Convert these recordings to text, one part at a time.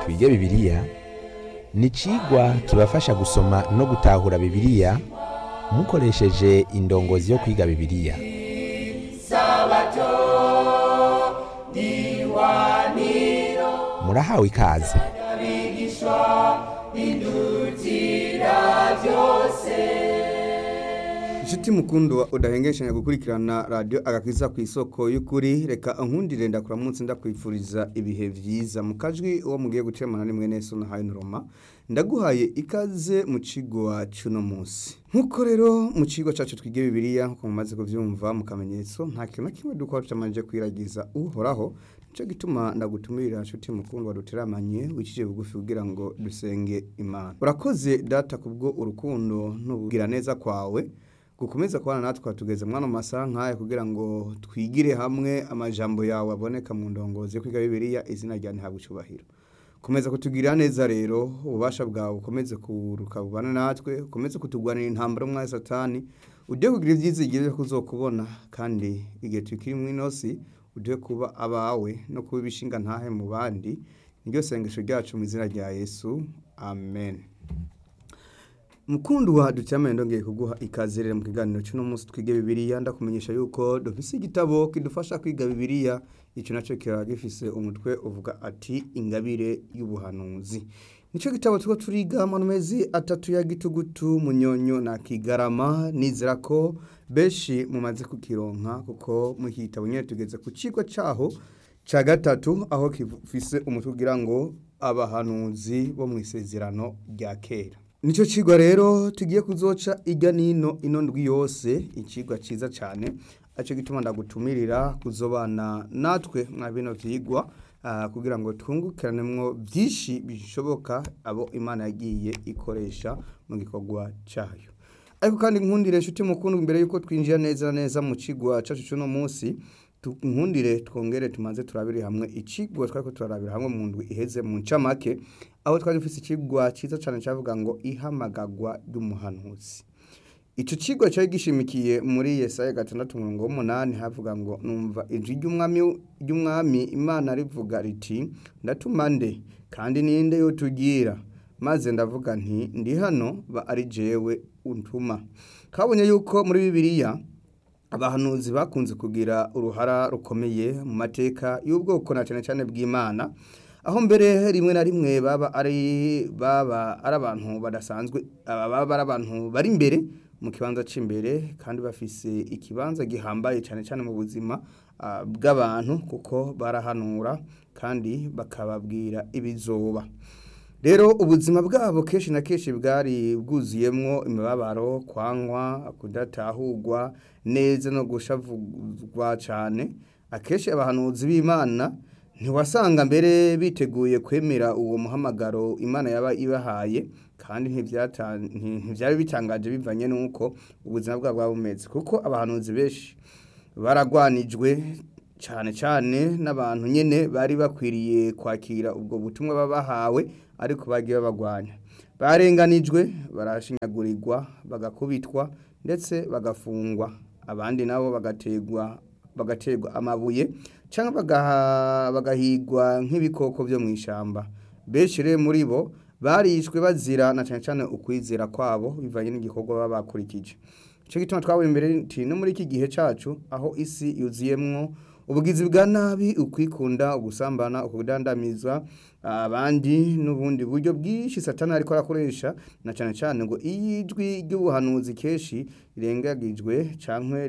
twige bibiliya ni icigwa kibafasha gusoma no gutahura bibiliya mukoresheje indongozi yo kwiga bibiliya murahawe ikaze inshuti mukundwa udahengeshanya gukurikirana radiyo agakiza ku isoko y'ukuri reka nkundire ndakura munsi ndakwifuriza ibihe byiza mu kajwi uwo mugiye gucemana nimwe neza unahaye noroma ndaguhaye ikaze mu kigo wacu no munsi nk'uko rero mu kigo cyacu twige bibiliya nk'uko mumaze kubyumva mu kamenyetso nta kintu na kimwe dukora tutamanje kwiragiza uhoraho nicyo gituma ndagutumirira inshuti mukundwa duteramanye wikije bugufi kugira ngo dusenge imana urakoze data kubwo urukundo n'ubwira neza kwawe gukomeza kubana natwe tugeze mwana mu masaha nk'aya kugira ngo twigire hamwe amajambo yawe aboneka mu ndongozi yo kwiga bibiliya izina rya ntihabwe icyubahiro komeza kutugirira neza rero ububasha bwawe ukomeze kuruka bubana natwe ukomeze kutugwanira intambara umwanya satani ujye kugira ibyizigire byo kuzokubona kandi igihe tukiri mu inosi ujye kuba abawe no kuba ibishinga ntahe mu bandi niryo sengesho ryacu mu izina rya yesu amen mukundu wa ducyamende ndongeye kuguha ikaze rero mu kiganiro cy'uno munsi twige bibiliya ndakumenyesha yuko dufise igitabo kidufasha kwiga bibiliya icyo nacyo kiba gifise umutwe uvuga ati ingabire y'ubuhanuzi nicyo gitabo tuko turiga mu mezi atatu ya gitugutu munyonyo na kigarama nizera ko benshi mumaze kukironka kuko mu iki gitabo nyine tugeze ku kigo cyaho cya gatatu aho kifise umutwe ugira ngo abahanuzi bo mu isezerano rya kera nicyo kigwa rero tugiye kuzoca ijya n'ino ino ndwi yose ikigwa cyiza cyane aricyo gituma ndagutumirira kuzobana natwe mwa bino byigwa kugira ngo twungukiranemo byinshi bishoboka abo imana yagiye ikoresha mu gikorwa cyayo ariko kandi nkundire inshuti mukundwa mbere y'uko twinjira neza neza mu kigwa cyacu cy'uno munsi nkundire twongere tumaze turabire hamwe ikigwa twari ko turarabira hamwe mu ndwi iheze mu ncamake aho twari dufite ikigwa cyiza cyane cyavuga ngo ihamagagwa ry'umuhanuzi icyo kigwa cyari gishimikiye muri Yesaya gatandatu mirongo umunani havuga ngo numva ijwi ry'umwami imana rivuga riti ndatuma nde kandi ninde yo tugira maze ndavuga nti ndi hano ba ari jewe untuma kabonye yuko muri bibiliya abahanuzi bakunze kugira uruhara rukomeye mu mateka y'ubwoko na cyane cyane bw'imana aho mbere rimwe na rimwe baba ari baba ari abantu badasanzwe baba ari abantu bari imbere mu kibanza cy'imbere kandi bafise ikibanza gihambaye cyane cyane mu buzima bw'abantu kuko barahanura kandi bakababwira ibizoba rero ubuzima bwabo kenshi na kenshi bwari bwuzuyemo imibabaro kwanywa kudatahurwa neza no gushavugwa cyane akenshi abahanuzi b'imana ntiwasanga mbere biteguye kwemera uwo muhamagaro imana yaba ibahaye kandi ntibyari bitangaje bivanye n'uko ubuzima bwabo bwaba bumeze kuko abahanuzi benshi baragwanijwe cyane cyane n'abantu nyine bari bakwiriye kwakira ubwo butumwa baba bahawe ariko bagiye babagwanya barenganijwe barashinyagurirwa bagakubitwa ndetse bagafungwa abandi nabo bagategwa bagaterwa amabuye cyangwa bagahigwa nk'ibikoko byo mu ishyamba benshi rero muri bo barishwe bazira na cyane cyane ukwizera kwabo bivanye n'igikorwa baba bakurikije icyo gituma twabonye imbere no muri iki gihe cyacu aho isi yuzuyemwo ubugizi bwa nabi ukwikunda ugusambana ukudandamiza abandi n'ubundi buryo bwinshi satana ariko arakoresha na cyane cyane ngo iyijwi ry'ubuhanuzi kenshi rirengagijwe cyangwa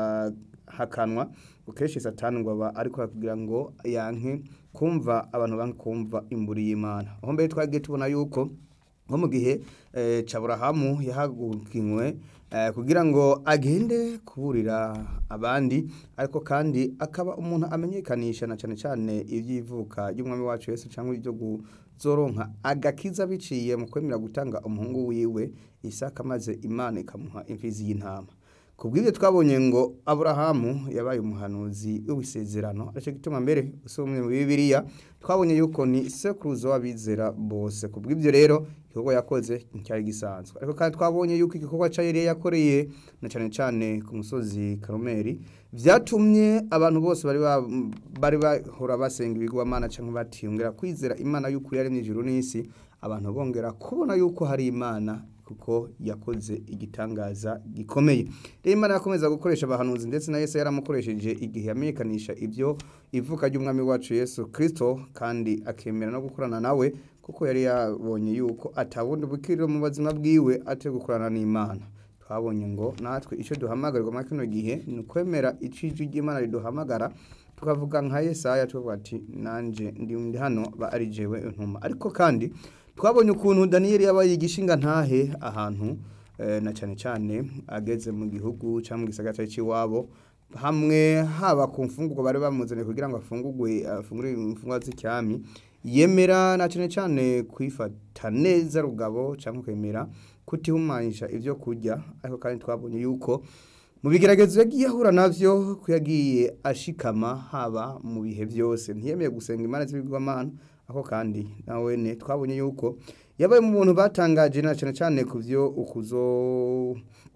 rigahakanwa kenshi satana ngo aba ariko kugira ngo yanke kumva abantu banke kumva imburi y'imana aho mbere twagiye tubona yuko nko mu gihe caburahamu yahagukiwe kugira ngo agende kuburira abandi ariko kandi akaba umuntu amenyekanisha na cyane cyane iby'ivuka ry'umwami wacu Yesu cyangwa ibyo guzoronka agakiza biciye mu kwemera gutanga umuhungu wiwe isaka maze imana ikamuha imfizi y'intama ku bw'ibyo twabonye ngo aburahamu yabaye umuhanuzi w'isezerano aricyo gituma mbere usomye mu bibiliya twabonye yuko ni sekuruza w'abizera bose ku bw'ibyo rero igikorwa yakoze nticyari gisanzwe ariko kandi twabonye yuko igikorwa cya Eliya yakoreye na cyane cyane ku musozi karumeri byatumye abantu bose bari ba- bari bahora basenga ibigwamana cyangwa batiyongera kwizera imana y'ukuri yaremye ijuru n'isi abantu bongera kubona yuko hari imana kuko yakoze igitangaza gikomeye rero imana yakomeza gukoresha abahanuzi ndetse na yesu yaramukoresheje igihe yamenyekanisha ibyo ivuka ry'umwami wacu yesu kirisito kandi akemera no gukorana nawe kuko yari yabonye yuko atabundi bukiriro mu buzima bwiwe atari gukorana n'imana twabonye ngo natwe icyo duhamagarirwa muri kino gihe ni ukwemera ijwi ry'imana riduhamagara tukavuga nka yesaya tuvuga ati nanjye ndi hano ba ari jewe ntuma ariko kandi twabonye ukuntu daniyeli yabaye igishinga ntahe ahantu eh, na cyane cyane ageze mu gihugu cyangwa mu gisagara cy'iwabo hamwe haba ku mfungurwa bari bamuzaniye kugira ngo afungurwe afungure imfungwa z'icyami yemera na cyane cyane kwifata neza rugabo cyangwa kwemera kutihumanyisha ibyo kurya ariko kandi twabonye yuko mu bigeragezo yagiye ahura navyo ko yagiye ashikama haba mu bihe byose ntiyemeye gusenga imana z'ibigwamana ako kandi nawe ne twabonye yuko yabaye mu buntu batangaje na cyane cyane ku byo ukuzo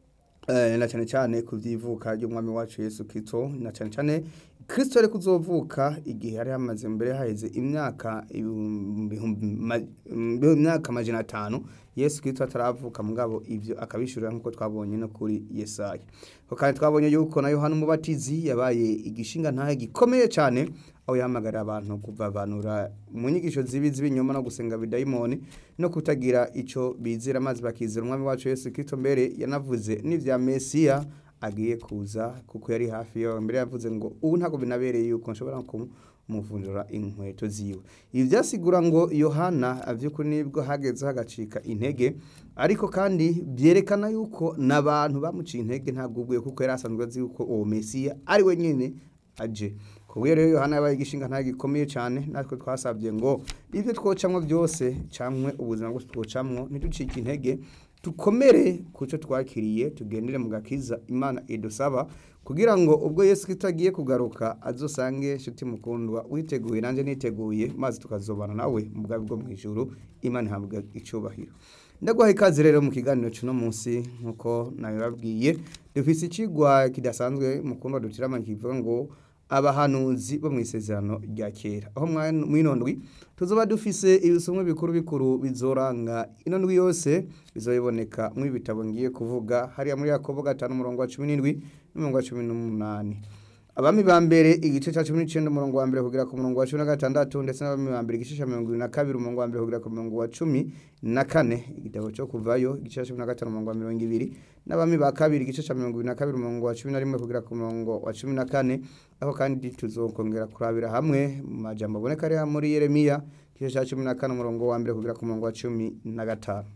eh, na cyane cyane ku by'ivuka ry'umwami wacu Yesu Kristo na cyane cyane Kristo ari kuzovuka igihe yari hamaze mbere haheze imyaka ibihumbi- ma- imyaka amajana atanu Yesu Kristo ataravuka mugabo ibyo akabishurira nk'uko twabonye no kuri Yesaya ko kandi twabonye yuko na Yohana umubatizi yabaye igishinga ntahe gikomeye cyane aho yahamagarira abantu kuvavanura mu nyigisho zibi z'ibinyoma no gusenga bidayimoni no kutagira icyo bizera maze bakizera umwami wacu Yesu Kristo mbere yanavuze n'ivya Mesiya agiye kuza kuko yari hafi yawe mbere yavuze ngo ubu ntabwo binabereye yuko nshobora kumuvunjura inkweto ziwe ibi byasigura ngo yohana by'ukuri nibwo hageze hagacika intege ariko kandi byerekana yuko n'abantu bamuciye intege ntabwo ubwiye kuko yari asanzwe azi yuko uwo mesiya ari we nyine aje kubwo rero yohana yabaye igishinga ntabwo gikomeye cyane natwe twasabye ngo ibyo twocamwo byose cyangwa ubuzima bwose twocamwo ntiducike intege dukomere ku cyo twakiriye tugendere mu gakiza imana idusaba kugira ngo ubwo yesu Kristo agiye kugaruka azosange inshuti mukundwa witeguye nanjye niteguye maze tukazobana nawe mu bwawe bwo mu ijuru imana ihabwa icyubahiro ndaguha ikaze rero mu kiganiro cy'uno munsi nk'uko nabibabwiye dufise ikigwa kidasanzwe mukundwa dutirama kivuga ngo abahanuzi bo mu isezerano rya kera aho mwino ndwi tuzoba dufise ibisomwa bikuru bikuru bizoranga ino ndwi yose bizoyiboneka mu bitabo ngiye kuvuga hariya muri yakobo gatanu umurongo wa cumi n'indwi n'umurongo wa cumi n'umunani abami ba mbere igice cya cumi n'icyenda umurongo wa mbere kugera ku murongo wa cumi na gatandatu ndetse n'abami ba mbere igice cya mirongo irindwi na kabiri umurongo wa mbere kugera ku murongo wa cumi na kane igitabo cyo kuvayo igice cya cumi na gatanu umurongo wa mirongo ibiri n'abami ba kabiri igice cya mirongo ibiri na kabiri umurongo wa cumi na rimwe kugera ku murongo wa cumi na kane aho kandi tuzokongera kurabira hamwe mu majambo aboneka ari muri yeremiya igice cya cumi na kane umurongo wa mbere kugera ku murongo wa cumi na gatanu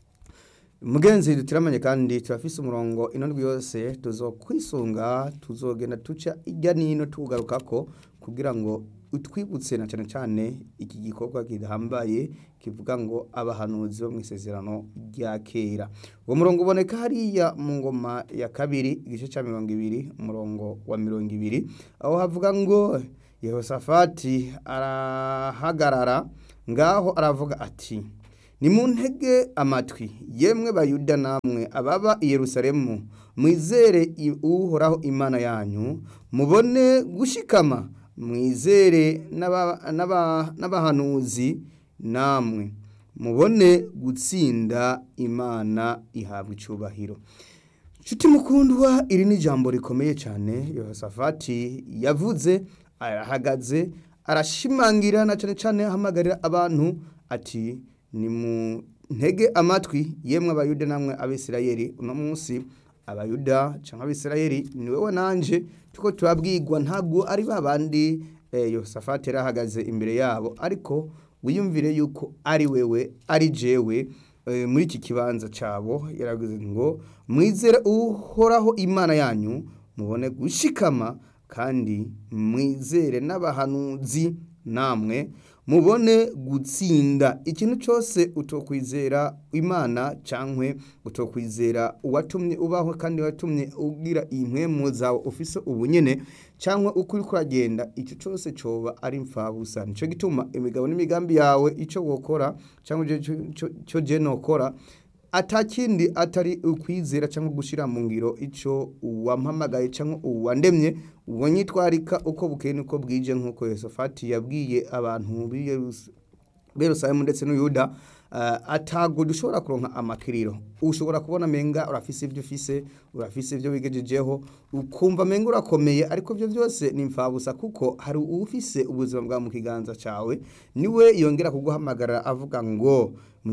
mugenzi dutiramanye kandi turafise umurongo ino ndwi yose tuzokwisunga tuzogenda tuca ijya nino tugarukako kugira ngo utwibutse na cyane cyane iki gikorwa kidahambaye kivuga ngo abahanuzi bo mu isezerano rya kera uwo murongo uboneka hariya mu ngoma ya kabiri igice cya mirongo ibiri umurongo wa mirongo ibiri aho havuga ngo yehosafati arahagarara ngaho aravuga ati ni mu ntege amatwi yemwe bayuda namwe ababa i yerusalemu mwizere uhoraho imana yanyu mubone gushikama mwizere n'abahanuzi namwe mubone gutsinda imana ihabwa icyubahiro nshuti mukundwa iri ni ijambo rikomeye cyane yehosafati yavuze arahagaze arashimangira na cyane cyane ahamagarira abantu ati ni mu ntege amatwi yemwe abayuda namwe abisirayeli uno munsi abayuda cyangwa abisirayeli ni wowe nanjye tuko turabwirwa ntabwo ari ba bandi yosafati yari ahagaze imbere yabo ariko wiyumvire yuko ari wewe ari jewe muri iki kibanza cyabo yaravuze ngo mwizere uhoraho imana yanyu mubone gushikama kandi mwizere n'abahanuzi namwe mubone gutsinda ikintu cyose utokwizera imana cyangwa utokwizera uwatumye ubaho kandi watumye ugira impwemu zawe ufise ubunyene cyangwa uko uri kuragenda icyo cyose cyoba ari mfabusa nicyo gituma imigabo n'imigambi yawe icyo wokora cyangwa icyo jene ukora atakindi atari ukwizera cyangwa gushyira mu ngiro icyo uwampamagaye cyangwa uwandemye ubwo nyitwarika uko bukeye nuko bwije nk'uko yosafati yabwiye abantu b'Yerusalemu ndetse n'uyuda atago dushobora kuronka amakiriro ushobora kubona menga urafise ibyo ufise urafise ibyo wigejejeho ukumva menga urakomeye ariko byo byose ni mfabusa kuko hari ufise ubuzima bwa mu kiganza cyawe niwe yongera kuguhamagara avuga ngo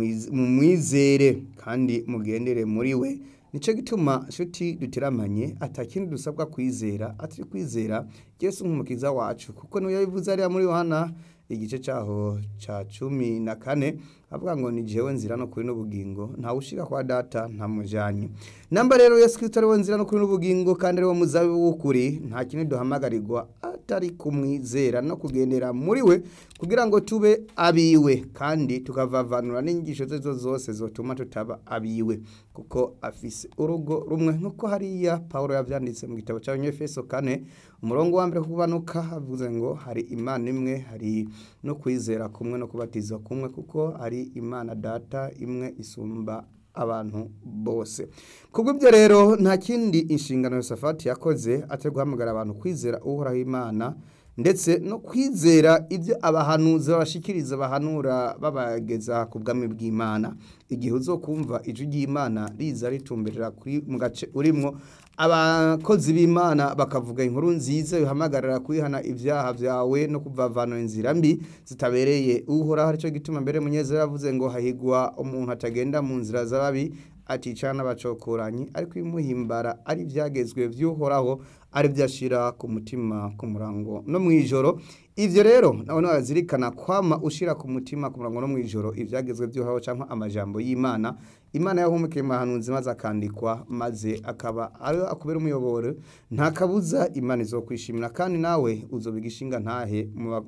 mumwizere kandi mugendere muri we nicyo gituma nshuti duteramanye atakindi dusabwa kwizera atari kwizera Yesu nk'umukiza wacu kuko niwe yabivuze ariya muri Yohana igice cyaho cya cumi na kane avuga ngo ni jewe nzira no kuri n'ubugingo ntawe ushika kwa data ntamujanye namba rero Yesu Kristo ariwe nzira no kuri n'ubugingo kandi ariwe muzabibu w'ukuri nta kintu duhamagarirwa atari kumwizera no kugendera muri we kugira ngo tube abiwe kandi tukavavanura n'inyigisho ze zose zotuma tutaba abiwe kuko afise urugo rumwe nk'uko hariya Paul yavyanditse mu gitabo cy'Abanyefeso kane umurongo wa mbere kubanuka avuze ngo hari imana imwe hari no kwizera kumwe no kubatiza kumwe kuko hari imana data imwe isumba abantu bose kubw'ibyo rero nta kindi inshingano Yosafati yakoze atari guhamagara abantu kwizera uhoraho imana ndetse no kwizera ibyo abahanuzi babashikiriza bahanura babageza ku bwami bw'imana igihe uzokumva ijwi ry'imana riza ritumberera mu gace urimo abakozi b'imana bakavuga inkuru nziza bihamagarira kwihana ibyaha byawe no kuvavanura inzira mbi zitabereye uhoraho aricyo gituma mbere munyezero yavuze ngo hahigwa umuntu atagenda mu nzira z'ababi aticana n'abacokoranyi ariko ibimuhimbara ari ibyagezwe by'uhoraho ari byo ashyira ku mutima ku murango no mu ijoro ibyo rero nawe wazirikana kwama ushyira ku mutima ku murango no mu ijoro ibyagezwe by'uhoraho cyangwa amajambo y'imana imana yahumukiye mahanuzi maze akandikwa maze akaba ari akubera umuyoboro nta kabuza imana izo kwishimira kandi nawe uzobiga ishinga ntahe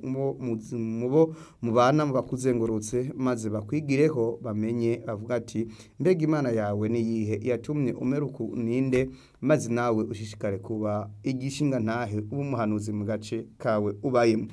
mubo mubana mu bakuzengurutse maze bakwigireho bamenye bavuga ati mbega imana yawe niyihe yatumye umera uku ninde maze nawe ushishikare kuba igishinga ntahe uba umuhanuzi mu gace kawe ubayemo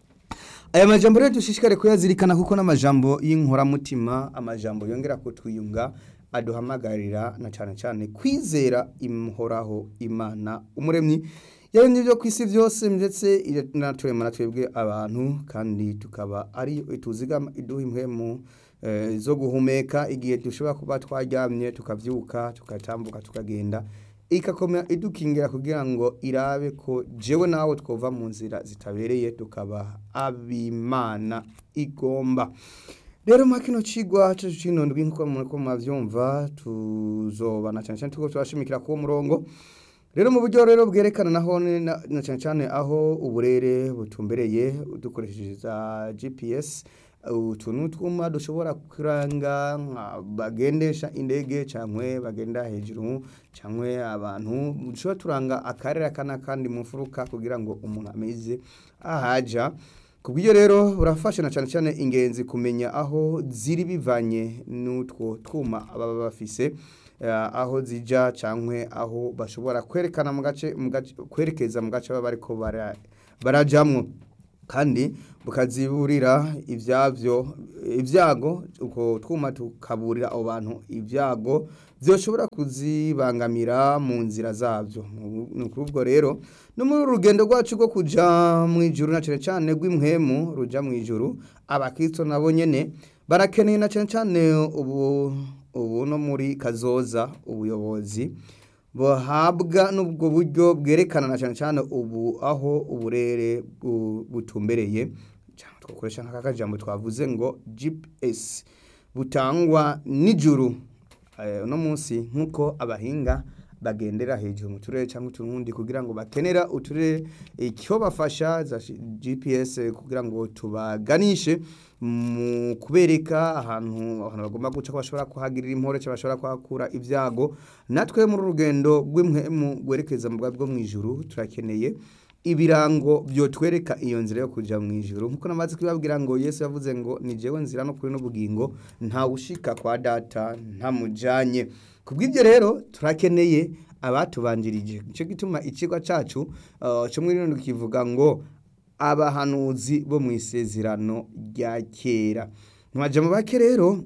aya majambo rero dushishikare kuyazirikana kuko n'amajambo y'inkoramutima amajambo yongera kutwiyunga aduhamagarira na cyane cyane kwizera imuhoraho imana umuremyi yaremye ibyo ku isi byose ndetse inaturema na twebwe abantu kandi tukaba ari tuzigama iduha impwemu zo guhumeka igihe dushobora kuba twaryamye tukabyuka tugatambuka tukagenda ikakomera idukingira kugira ngo irabe ko jewe nawe twova mu nzira zitabereye tukaba abimana igomba rero muri kino kigwa cyacu cy'inondwi nk'uko muri mwabyumva tuzobana cyane cyane tuko turashimikira ku murongo rero mu buryo rero bwerekana naho na cyane cyane aho uburere butumbereye dukoresheje za gps utu ni utwuma dushobora kuranga bagendesha indege cyangwa bagenda hejuru cyangwa abantu dushobora turanga akarere aka n'akandi mu mfuruka kugira ngo umuntu ameze ahajya ku bw'ibyo rero burafasha na cyane cyane ingenzi kumenya aho ziri bivanye n'utwo twuma baba bafise aho zijya cyangwa aho bashobora kwerekana mu gace kwerekeza mu gace baba ariko barajyamo kandi bukaziburira ibyabyo ibyago uko twuma tukaburira abo bantu ibyago byoshobora kuzibangamira mu nzira zabyo ni ubwo rero no muri uru rugendo rwacu rwo kujya mu ijuru na cyane cyane rw'imhemu rujya mu ijuru abakristo nabo nyine barakeneye na cyane cyane ubu ubu no muri kazoza ubuyobozi buhabwa n'ubwo buryo bwerekana na cyane cyane ubu aho uburere butumbereye twakoresha nk'aka kajambo twavuze ngo gps butangwa n'ijuru uno munsi nk'uko abahinga bagendera hejuru mu turere cyangwa utundi kugira ngo bakenera uturere icyo bafasha za gps kugira ngo tubaganishe mu kubereka ahantu ahantu bagomba guca ko bashobora kuhagirira impore cyangwa bashobora kuhakura ibyago natwe muri urugendo rw'imwemu rwerekeza mu bwo mu ijuru turakeneye ibirango byotwereka iyo nzira yo kujya mu ijoro nkuko namaze kubibabwira ngo yesu yavuze ngo ni jewe nzira no kuri n'ubugingo nta ushika kwa data ntamujanye ku bw'ibyo rero turakeneye abatubanjirije nicyo gituma ikigo cyacu uh, cyo muri rino kivuga ngo abahanuzi bo mu isezerano rya kera ntiwajya mu bake rero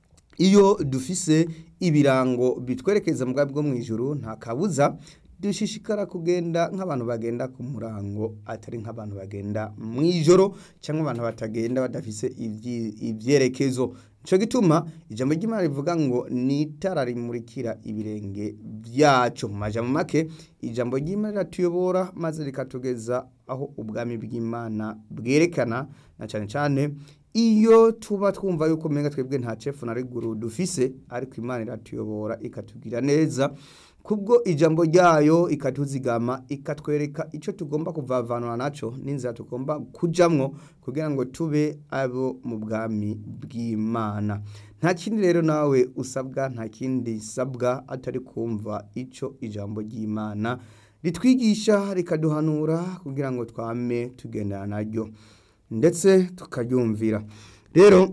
iyo dufise ibirango bitwerekeza mu bwabo bwo mu ijoro nta kabuza dushishikara kugenda nk'abantu bagenda ku murango atari nk'abantu bagenda mu ijoro cyangwa abantu batagenda badafise ibyi- ibyerekezo nicyo gituma ijambo ry'imana rivuga ngo ni itara rimurikira ibirenge byacu mu majambo make ijambo ry'imana riratuyobora maze rikatugeza aho ubwami bw'imana bwerekana na cyane cyane iyo tuba twumva yuko umenga twebwe nta cefu na riguru dufise ariko imana iratuyobora ikatubwira neza kubwo ijambo ryayo ikatuzigama ikatwereka icyo tugomba kuvavanura nacyo n'inzira tugomba kujamwo kugira ngo tube abo mu bwami bw'imana nta kindi rero nawe usabwa nta kindi sabwa atari kumva icyo ijambo ry'imana ritwigisha rikaduhanura kugira ngo twame tugendana naryo ndetse tukaryumvira rero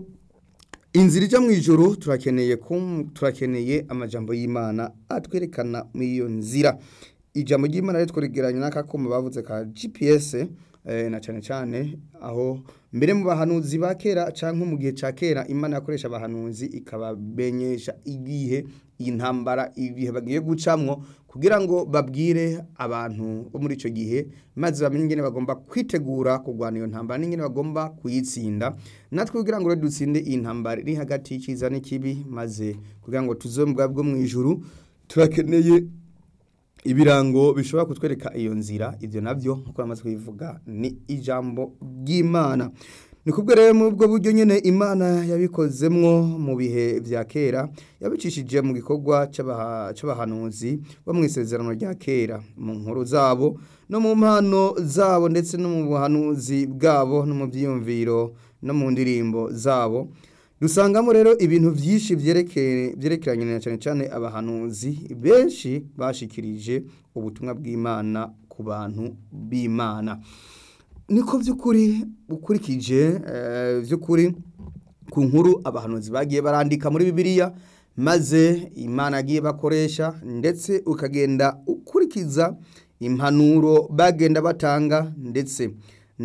inzira ijya mu ijoro turakeneye kum- turakeneye amajambo y'imana atwerekana muri iyo nzira ijambo ry'imana rero twegeranya n'akakuma bavuze ka gps eh, na cyane cyane aho mbere mu bahanuzi ba kera cyangwa mu gihe cya kera imana yakoresha abahanuzi ikabamenyesha igihe intambara ibihe bagiye gucamwo kugira ngo babwire abantu bo muri icyo gihe maze bamenye ingene bagomba kwitegura kurwana iyo ntambara n'ingene bagomba kuyitsinda natwe kugira ngo rero dutsinde iyi ntambara iri hagati y'icyiza n'ikibi maze kugira ngo tuze mu bwabo bwo mu ijuru turakeneye ibirango bishobora kutwereka iyo nzira ibyo nabyo nk'uko namaze kubivuga ni ijambo ry'imana ni kubwo rero muri ubwo buryo nyine imana yabikozemwo mu bihe bya kera yabicishije mu gikorwa cy'abaha- cy'abahanuzi bo mu isezerano rya kera mu nkuru zabo no mu mpano zabo ndetse no mu buhanuzi bwabo no mu byiyumviro no mu ndirimbo zabo dusangamo rero ibintu byinshi byerekeye byerekeranye na cyane cyane abahanuzi benshi bashikirije ubutumwa bw'imana ku bantu b'imana niko by'ukuri ukurikije eh, by'ukuri ku nkuru abahanuzi bagiye barandika muri bibiliya maze imana yagiye bakoresha ndetse ukagenda ukurikiza impanuro bagenda batanga ndetse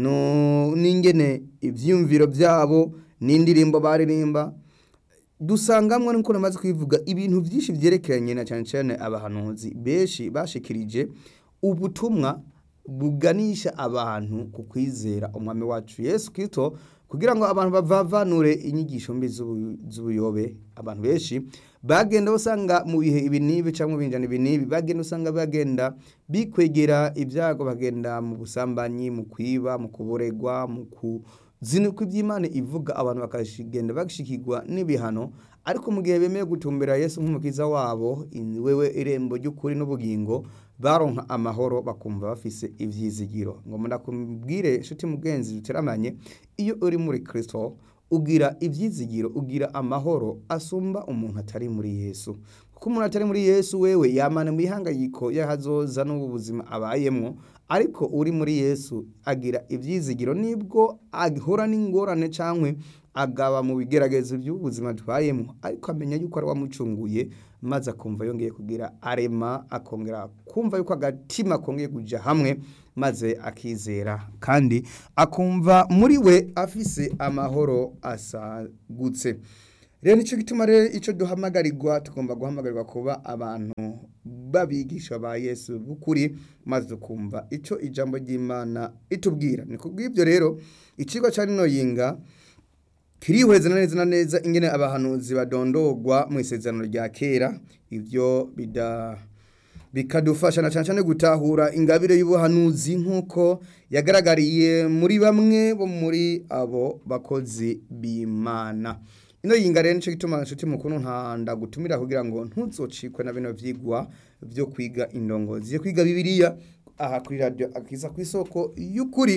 no n'ingene ibyiyumviro byabo n'indirimbo baririmba dusangamo nuko namaze kwivuga ibintu byinshi byerekeranye na cyane cyane abahanuzi benshi bashikirije ubutumwa buganisha abantu ku kwizera umwami wacu Yesu Kristo kugira ngo abantu bavavanure inyigisho mbi z'ubu- z'ubuyobe abantu benshi bagenda basanga mu bihe ibi n'ibi cyangwa mu binjana ibi n'ibi bagenda usanga bagenda bikwegera ibyago bagenda mu busambanyi mu kwiba mu kuboregwa mu kuzinukwa iby'imana ivuga abantu bakagenda bagishikirwa n'ibihano ariko mu gihe bemeye gutumbera Yesu nk'umukiza wabo in- wewe irembo ry'ukuri n'ubugingo baronka amahoro bakumva bafise ivyizigiro ngo ndakubwire inshuti mugenzi duteramanye iyo uri muri Kristo ugira ivyizigiro ugira amahoro asumba umuntu atari muri Yesu kuko umuntu atari muri Yesu wewe yamana mu ihangayiko y'ahazoza n'ubu buzima abayemwo ariko uri muri Yesu agira ivyizigiro nibwo ahura n'ingorane cankwe agaba mu bigeragezo by'ubuzima tubayemo ariko amenya yuko ari wamucunguye maze akumva yongeye kugira arema akongera kumva yuko agatima kongeye kuja hamwe maze akizera kandi akumva muri we afise amahoro asagutse rero nicyo gituma rero icyo duhamagarirwa tugomba guhamagarirwa kuba abantu babigisha ba yesu b'ukuri maze tukumva icyo ijambo ry'imana itubwira ni kubw'ibyo rero ikigo cya rino yinga kirihweza neza na neza ingene abahanuzi badondogwa mu isezerano rya kera ibyo bida bikadufasha na cyane cyane gutahura ingabire y'ubuhanuzi nk'uko yagaragariye muri bamwe bo muri abo bakozi b'imana ino yinga rero nicyo gituma inshuti mukuru ntanda gutumira kugira ngo ntuzocikwe na bino vyigwa byo kwiga indongozi yo kwiga bibiliya aha kuri radio akiza ku isoko y'ukuri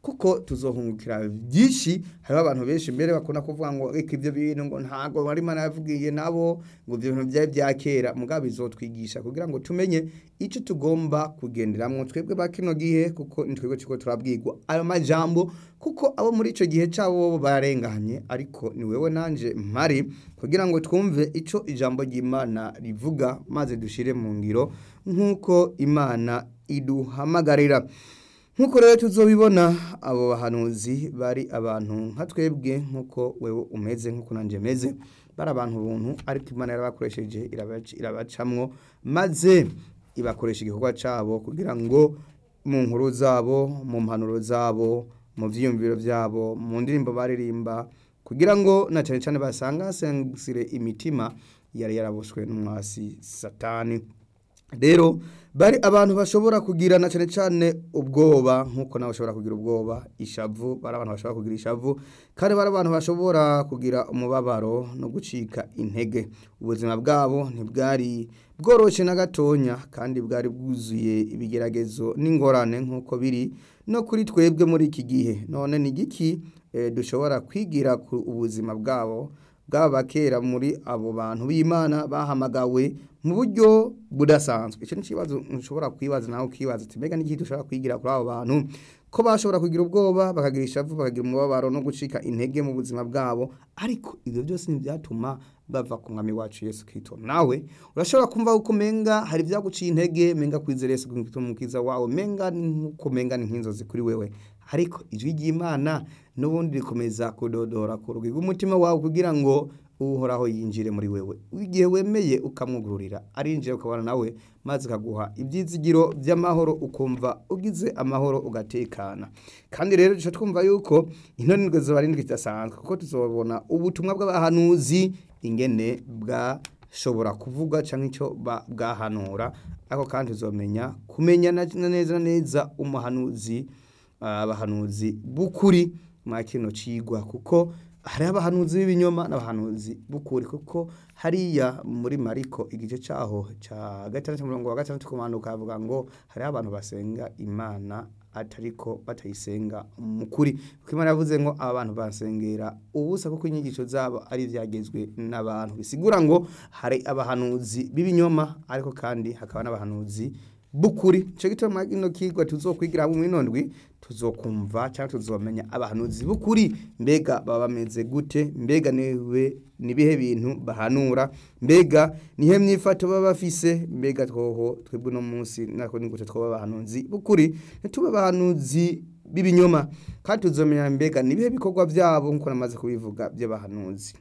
kuko tuzohungukira byinshi hariho abantu benshi mbere bakunda kuvuga ngo reka ibyo bintu ngo ntago wari imana yavugiye nabo ngo ibyo bintu byari bya kera mugabo bizotwigisha kugira ngo tumenye icyo tugomba kugenderamo twebwe ba kino gihe kuko ni twebwe turiko turabwirwa ayo majambo kuko abo muri icyo gihe cyabo bo barenganye ariko ni wewe nanje mpari kugira ngo twumve icyo ijambo ry'imana rivuga maze dushire mu ngiro nk'uko imana iduhamagarira nk'uko rero tuzobibona abo bahanuzi bari abantu nka twebwe nk'uko wewe umeze nk'uko nanjye meze bari abantu buntu ariko imana yarabakoresheje irabac- irabacamwo maze ibakoresha igikorwa cyabo kugira ngo mu nkuru zabo mu mpanuro zabo mu byiyumviro byabo mu ndirimbo baririmba kugira ngo na cyane cyane basangasengusire imitima yari yarabushwe n'umwasi satani rero bari abantu bashobora kugirana cyane cyane ubwoba nk'uko nawe ushobora kugira ubwoba ishavu bari abantu bashobora kugira ishavu kandi bari abantu bashobora kugira umubabaro no gucika intege ubuzima bwabo ntibwari bworoshye na gatonya kandi bwari bwuzuye ibigeragezo n'ingorane nk'uko biri no kuri twebwe muri iki gihe none ni igiki eh, dushobora kwigira ku ubuzima bwabo bwaba kera muri abo bantu b'imana bahamagawe mu buryo budasanzwe icyo ni ikibazo ushobora kwibaza nawe ukibaza ati mbega n'iki dushobora kwigira kuri abo bantu ko bashobora kugira ubwoba bakagira ishavu bakagira umubabaro no gucika intege mu buzima bwabo ariko ibyo byose ntibyatuma bava ku mwami wacu yesu kristo nawe urashobora kumva uko menga hari ibyaguciye intege menga kwizera yesu kristo umukiza wawe menga ni nk'uko menga ni nk'inzozi kuri wewe ariko ijwi ry'imana n'ubundi rikomeza kudodora ku rugi rw'umutima wawe kugira ngo uhoraho yinjire muri wewe igihe wemeye ukamwugururira arinjira ukabana nawe maze akaguha ibyizigiro by'amahoro ukumva ugize amahoro ugatekana kandi rero duca twumva yuko intonirwe ziba ari indwi zidasanzwe kuko tuzobona ubutumwa bw'abahanuzi ingene bwashobora kuvuga cyangwa icyo ba- bwahanura ariko kandi tuzomenya kumenya na- na neza na neza umuhanuzi abahanuzi b'ukuri mwa kino cigwa kuko hari abahanuzi b'ibinyoma n'abahanuzi b'ukuri kuko hariya muri mariko igice cyaho cya gatandatu umurongo wa gatandatu kumanuka havuga ngo hariho abantu basenga imana atariko batayisenga mu kuri kuko imana yavuze ngo aba bantu basengera ubusa kuko inyigisho zabo ari ibyagezwe n'abantu bisigura ngo hari abahanuzi b'ibinyoma ariko kandi hakaba n'abahanuzi bukuri cyo gituma ino kigwa tuzokwigira mu minondwi tuzokumva cyangwa tuzomenya abahanuzi bukuri mbega baba bameze gute mbega niwe nibihe bintu bahanura mbega nihe myifato baba bafise mbega twoho twebwe no munsi nako nigute twoba abahanuzi bukuri ntitube abahanuzi b'ibinyoma kandi tuzomenya mbega nibihe bikorwa byabo nkuko namaze kubivuga by'abahanuzi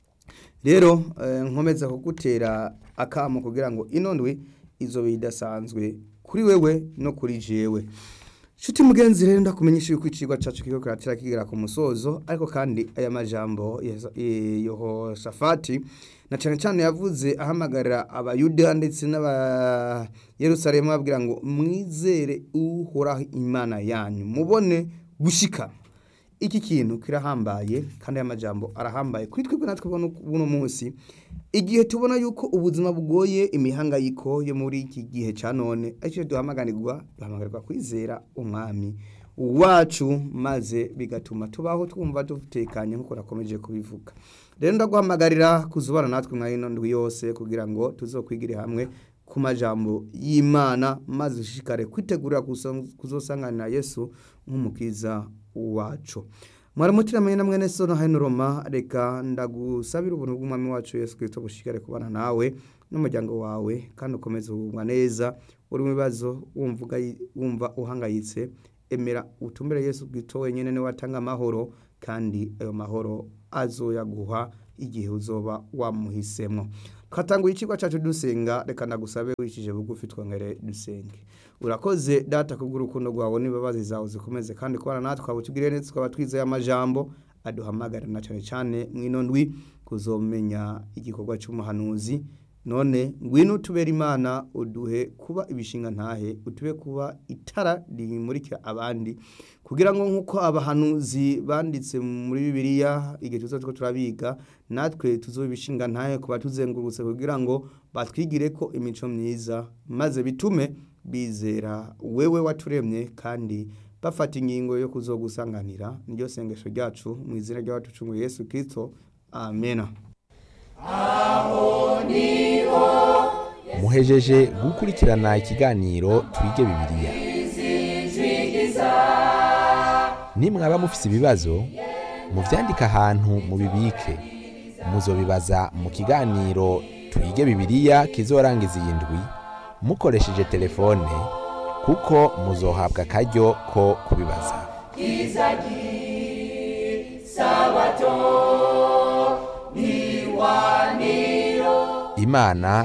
rero eh, nkomeza kugutera akamo kugira ngo inondwi izo bidasanzwe kuri wewe no kuri jewe Shuti mugenzi rero ndakumenyesha yuko icigwa cacu kiko kiratira kigera ku musozo ariko kandi aya majambo ya- eh, Yehoshafati na cane cane yavuze ahamagarira abayuda ndetse n'aba Yerusalemu babwira ngo mwizere uhoraho imana yanyu mubone gushika iki kintu kirahambaye kandi aya majambo arahambaye kuri twebwe natwe buno buno munsi igihe tubona yuko ubuzima bugoye imihangayiko yo muri iki gihe cya none aricyo duhamagarirwa duhamagarirwa kwizera umwami wacu maze bigatuma tubaho twumva dutekanye nk'uko nakomeje kubivuga rero ndaguhamagarira kuzubana natwe mwa ino ndwi yose kugira ngo tuzokwigire hamwe ku majambo y'imana maze ushishikare kwitegurira kuzo- kuzosanganira yesu nk'umukiza wacu mwaramutiramenye na mwene sono hano roma reka ndagusabira ubuntu bw'umwami wacu yesu kirisito bushikare kubana nawe n'umuryango wawe kandi ukomeze ubumwa neza uri mu bibazo wumva ugayi- wumva uhangayitse emera utumbere yesu kirisito wenyine niwe atanga amahoro kandi ayo mahoro azoyaguha igihe uzoba wamuhisemo twatanguye ikigo cyacu dusenga reka ndagusabe wicishije bugufi twongere dusenge urakoze data kubw'urukundo rwawe n'imbabazi zawe zikomeze kandi kubana natwe twaba tugire neza tukaba twizeye amajambo aduhamagarira na cyane cyane mw'ino ndwi kuzomenya igikorwa cy'umuhanuzi none ngwino utubere imana uduhe kuba ibishinga ntahe utube kuba itara rimurikira abandi kugira ngo nk'uko abahanuzi banditse muri bibiliya igihe tuzo two turabiga natwe tuzobe ibishinga ntahe kuba tuzengurutse kugira ngo batwigire ko imico myiza maze bitume bizera wewe waturemye kandi bafata ingingo yo kuzogusanganira niryo sengesho ryacu mu izina ry'abatucunguye Yesu Kristo amena muhejeje gukurikirana ikiganiro twige bibiliya nimwaba mufise ibibazo muvyandike ahantu mubibike muzobibaza mu kiganiro twige bibiliya kizorangiza iyi ndwi mukoresheje telefone kuko muzohabwa akaryo ko kubibaza imana